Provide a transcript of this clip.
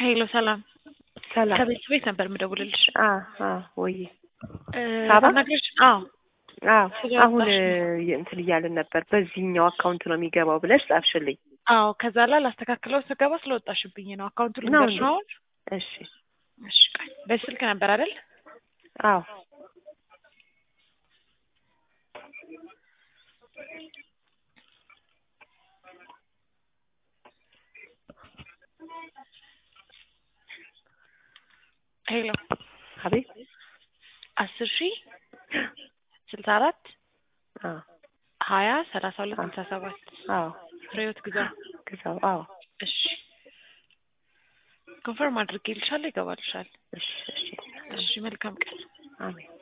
ሄሎ ሰላም ሰላም ከቤት ቤት ነበር የምደውልልሽ። አ አ ወይ እ ሳባ? አናግረሽ? አዎ አዎ ስለወጣሽ አሁን ነው። እ እንትን እያልን ነበር በዚህኛው አካውንት ነው የሚገባው ብለሽ ጻፍሽልኝ። አዎ ከዛ ላይ ላስተካክለው ስገባ ስለወጣሽብኝ ነው። አካውንቱ ነው ልንገርሽ እንዴ? ነው አሁን? እሺ እሺ ቆይ በስልክ ነበር አይደል? አዎ ሄሎ አቤት አስር ሺህ ስልሳ አራት አዎ ሀያ ሰላሳ ሁለት ስልሳ ሰባት አዎ ፍሬህይወት ግዛው። ግዛው አዎ እሺ ኮንፈርም አድርጌልሻለሁ፣ ይገባልሻል። እሺ እሺ እሺ መልካም ቀን። አሜን